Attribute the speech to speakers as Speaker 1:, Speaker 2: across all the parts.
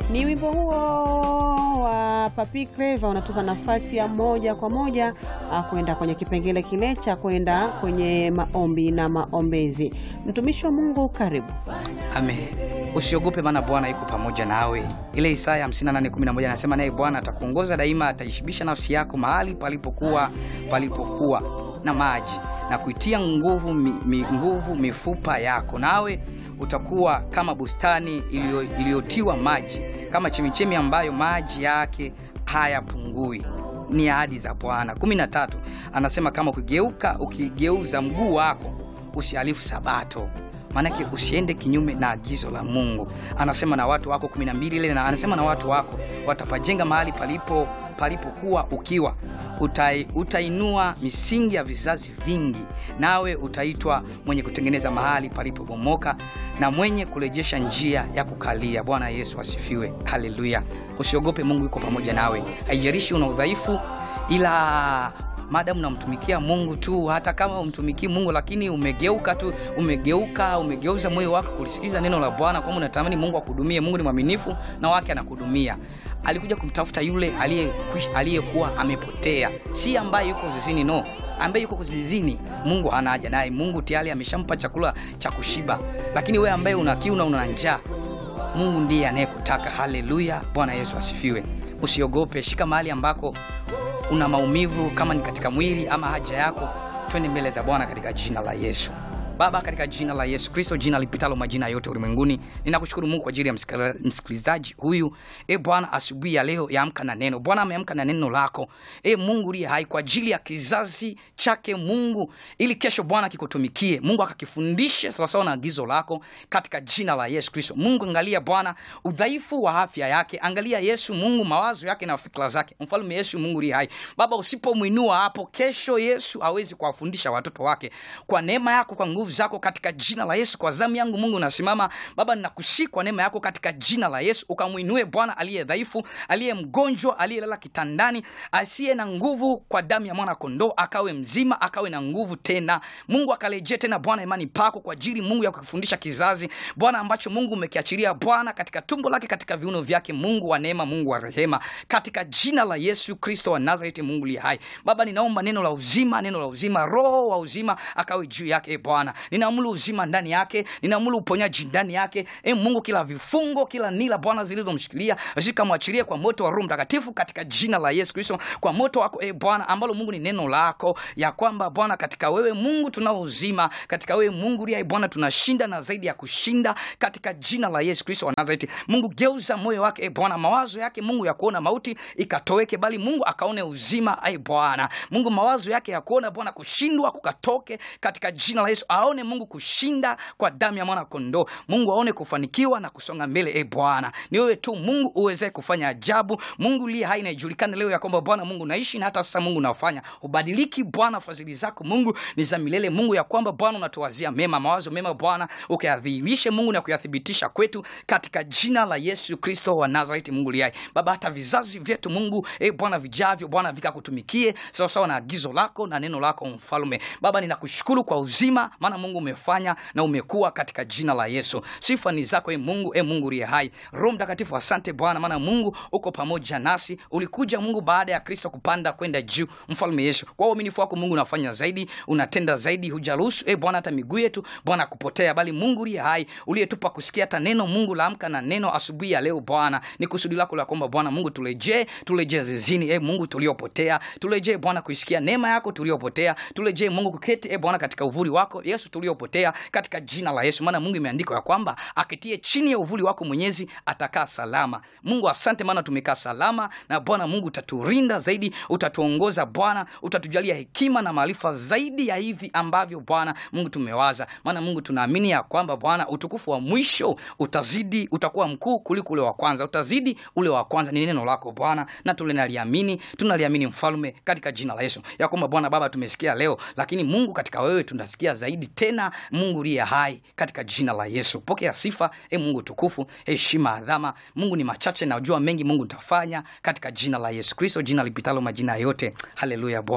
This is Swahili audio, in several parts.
Speaker 1: Ni wimbo huo wa Papi Clever unatupa nafasi ya moja kwa moja ah, kwenda kwenye kipengele kile cha kwenda kwenye maombi na maombezi. Mtumishi wa Mungu, karibu.
Speaker 2: Amen. Usiogope maana Bwana yuko pamoja nawe. Ile Isaya 58:11 anasema naye Bwana atakuongoza daima, ataishibisha nafsi yako mahali palipokuwa palipokuwa na maji na kuitia nguvu, mi, mi, nguvu mifupa yako, nawe utakuwa kama bustani iliyo- iliyotiwa maji, kama chemichemi ambayo maji yake hayapungui. Ni ahadi za Bwana. 13 anasema kama ukigeuka ukigeuza mguu wako usihalifu sabato maanake usiende kinyume na agizo la Mungu. Anasema na watu wako kumi na mbili ile, na anasema na watu wako watapajenga mahali palipo palipokuwa ukiwa, utai, utainua misingi ya vizazi vingi, nawe utaitwa mwenye kutengeneza mahali palipobomoka na mwenye kurejesha njia ya kukalia. Bwana Yesu asifiwe, haleluya. Usiogope, Mungu yuko pamoja nawe, haijalishi una udhaifu, ila madamu namtumikia Mungu tu, hata kama umtumikii Mungu lakini umegeuka tu, umegeuka, umegeuza moyo wako kulisikiza neno la Bwana, kwamba unatamani Mungu akuhudumie. Mungu ni mwaminifu na wake anakuhudumia. Alikuja kumtafuta yule aliyekwish- aliyekuwa amepotea, si ambaye yuko zizini, no ambaye yuko zizini, Mungu anaja naye. Mungu tayari ameshampa chakula cha kushiba, lakini wewe ambaye una kiu na una njaa Mungu ndiye anayekutaka. Haleluya, Bwana Yesu asifiwe. Usiogope, shika mahali ambako una maumivu, kama ni katika mwili ama haja yako, twende mbele za Bwana katika jina la Yesu. Baba, katika jina la Yesu Kristo, jina lipitalo majina yote ulimwenguni, ninakushukuru Mungu kwa ajili ya msikila- msikilizaji huyu. E Bwana, asubuhi ya leo yaamka na neno. Bwana ameamka na neno lako, e Mungu uliye hai, kwa ajili ya kizazi chake Mungu, ili kesho Bwana kikutumikie Mungu, akakifundishe sawasawa na agizo lako katika jina la Yesu Kristo. Mungu, angalia Bwana udhaifu wa afya yake, angalia Yesu Mungu mawazo yake na fikra zake. Mfalme Yesu Mungu uliye hai, Baba, usipomwinua hapo kesho, Yesu awezi kuwafundisha watoto wake kwa neema yako, kwa nguvu zako, katika jina la Yesu. Kwa zamu yangu Mungu nasimama Baba, ninakusihi kwa neema yako katika jina la Yesu, ukamwinue Bwana aliye dhaifu, aliye mgonjwa, aliyelala kitandani, asiye na nguvu, kwa damu ya mwana kondoo akawe mzima, akawe na nguvu tena. Mungu akarejee tena Bwana imani pako kwa ajili Mungu ya kukifundisha kizazi Bwana ambacho Mungu umekiachilia Bwana katika tumbo lake, katika viuno vyake, Mungu wa neema, Mungu wa rehema, katika jina la Yesu Kristo wa Nazareti, Mungu liye hai. Baba, ninaomba neno la uzima, neno la uzima, roho wa uzima akawe juu yake e Bwana. Ninaamuru uzima ndani yake, ninaamuru uponyaji ndani yake e Mungu, kila vifungo, kila nila Bwana zilizomshikilia zikamwachilie kwa moto wa Roho Mtakatifu katika jina la Yesu Kristo, kwa moto wako e Bwana, ambalo Mungu ni neno lako, ya kwamba Bwana katika wewe Mungu tunao uzima, katika wewe Mungu liye hai Bwana tunashinda na zaidi ya kushinda, katika jina la Yesu Kristo wa Nazareti. Mungu geuza moyo wake e Bwana, mawazo yake Mungu ya kuona mauti ikatoweke, bali Mungu akaone uzima e Bwana. Mungu mawazo yake ya kuona Bwana kushindwa kukatoke katika jina la Yesu, aone Mungu kushinda kwa damu ya mwana kondoo. Mungu aone kufanikiwa na kusonga mbele e Bwana. Ni wewe tu Mungu uweze kufanya ajabu. Mungu liye hai na ijulikane leo ya kwamba Bwana Mungu naishi na hata sasa Mungu nafanya ubadiliki. Bwana fadhili zako Mungu ni za milele Mungu, ya kwamba Bwana unatuwazia mema, mawazo mema Bwana ukayadhihirishe Mungu na kuyathibitisha kwetu katika jina la Yesu Kristo wa Nazareti. Mungu liye hai Baba, hata vizazi vyetu Mungu e Bwana vijavyo Bwana vikakutumikie sawasawa na agizo lako na neno lako Mfalme. Baba, ninakushukuru kwa uzima, maana Mungu umefanya na umekuwa katika jina la Yesu. Sifa ni zako e Mungu, e Mungu liye hai. Roho Mtakatifu, asante Bwana, maana Mungu uko pamoja nasi. Ulikuja Mungu baada ya Kristo kupanda kwenda juu, Mfalme Yesu. Kwa uaminifu wako Mungu unafanya zaidi, unatenda zaidi, hujaruhusu e Bwana hata miguu yetu Bwana kupotea, bali Mungu liye hai uliyetupa kusikia hata neno Mungu laamka na neno asubuhi ya leo Bwana, ni kusudi lako la kwamba Bwana Mungu turejee, turejee zizini e Mungu tuliopotea, turejee Bwana kuisikia neema yako tuliopotea, turejee Mungu kuketi e Bwana katika uvuli wako Yesu tuliopotea, katika jina la Yesu, maana Mungu imeandikwa ya kwamba akitie chini ya uvuli wako Mwenyezi atakaa salama. Mungu asante, maana tumekaa salama na Bwana Mungu utaturinda zaidi, utatuongoza Bwana, utatujalia hekima na maarifa zaidi ya hivi ambavyo Bwana Mungu tumewaza, maana Mungu tunaamini ya kwamba Bwana utukufu wa mwisho utazidi, utakuwa mkuu kuliko ule wa kwanza, utazidi ule wa kwanza. Ni neno lako Bwana na tunaliamini, tunaliamini Mfalme, katika jina la Yesu ya kwamba Bwana Baba tumesikia leo, lakini Mungu katika wewe tunasikia zaidi tena, Mungu liye hai, katika jina la Yesu pokea sifa e Mungu tukufu, heshima, adhama. Mungu ni machache na ujua mengi, Mungu utafanya katika jina la Yesu Kristo, jina lipitalo majina yote. Haleluya Bwana,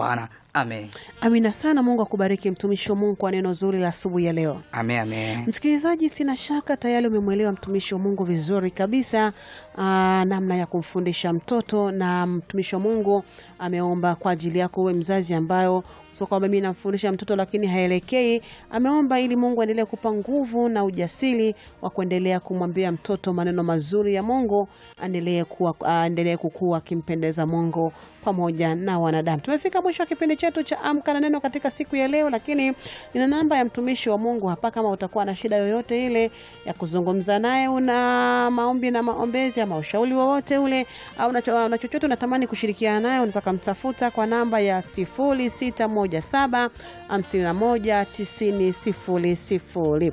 Speaker 2: Amen.
Speaker 1: Amina sana. Mungu akubariki mtumishi wa Mungu kwa neno zuri la asubuhi ya leo.
Speaker 2: Amen, amen.
Speaker 1: Msikilizaji, sina shaka tayari umemwelewa mtumishi wa Mungu vizuri kabisa, aa, namna ya kumfundisha mtoto, na mtumishi wa Mungu ameomba kwa ajili yako uwe mzazi ambayo sio kwamba mimi namfundisha mtoto lakini haelekei. Ameomba ili Mungu aendelee kupa nguvu na ujasiri wa kuendelea kumwambia mtoto maneno mazuri ya Mungu, aendelee kuwa aendelee kukua akimpendeza Mungu pamoja na wanadamu. Tumefika mwisho wa kipindi chetu cha Amka na Neno katika siku ya leo, lakini nina namba ya mtumishi wa Mungu hapa. Kama utakuwa na shida yoyote ile ya kuzungumza naye, una maombi na maombezi ama ushauri wowote ule, au na cho- na chochote unatamani kushirikiana naye, unaweza kumtafuta kwa namba ya 0617 51 90 00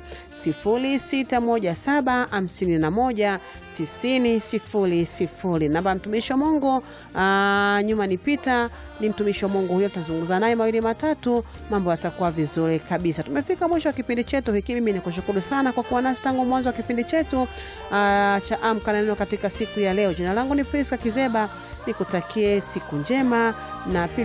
Speaker 1: 0617 51 90 00. Namba ya mtumishi wa Mungu aa, nyuma ni Pita, ni mtumishi wa Mungu huyo, tutazungumza naye mawili matatu, mambo yatakuwa vizuri kabisa. Tumefika mwisho wa kipindi chetu hiki. Mimi nikushukuru sana kwa kuwa nasi tangu mwanzo wa kipindi chetu aa, cha Amka na Neno katika siku ya leo. Jina langu ni Priska Kizeba, nikutakie siku njema na pili